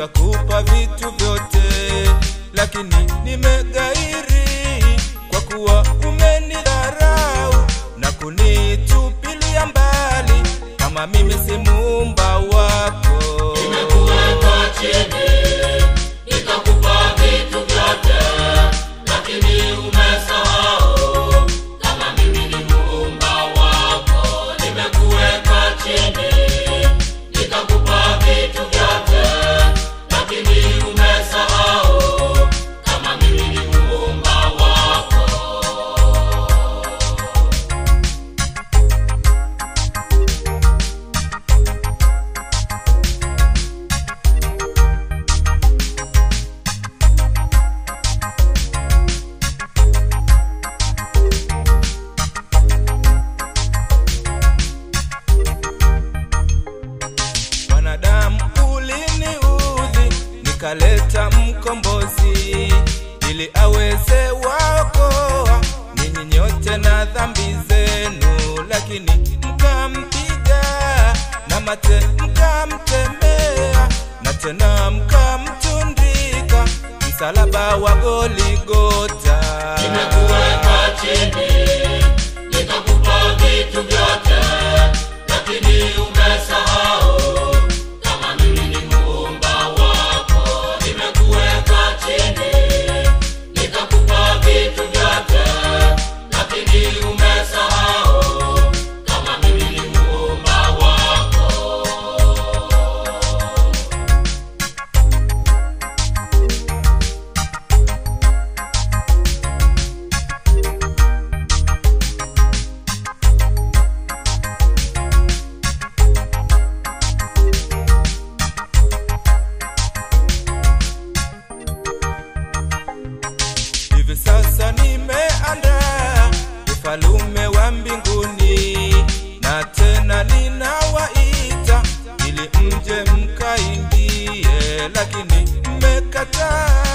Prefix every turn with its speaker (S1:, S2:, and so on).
S1: nikakupa vitu vyote, lakini nimegairi kwa kuwa umenidharau na kunitupilia mbali, kama mimi si muumba wako.
S2: Nimekuweka chini, nikakupa vitu vyote, lakini umesahau kama mimi ni muumba wako. Nimekuweka chini, nikakupa vitu vyote, lakini umesahau kama mimi ni muumba wako.
S1: Wanadamu uliniudhi, nikaleta mkombozi ili aweze waokoa ninyi nyote na dhambi zenu, lakini mkampiga na mate mkamtemea, na tena mkamtundika msalaba wa Goligota.
S2: Nimekuweka chini, nikakupa vitu vyote, lakini umesahau kama mimi ni muumba wako. Nimekuweka chini, nikakupa vitu vyote, lakini umesahau kama mimi ni muumba wako.
S1: Hivi sasa nimeandaa ufalume wa mbinguni, na tena ninawaita ili mje mkaingie, lakini mmekataa.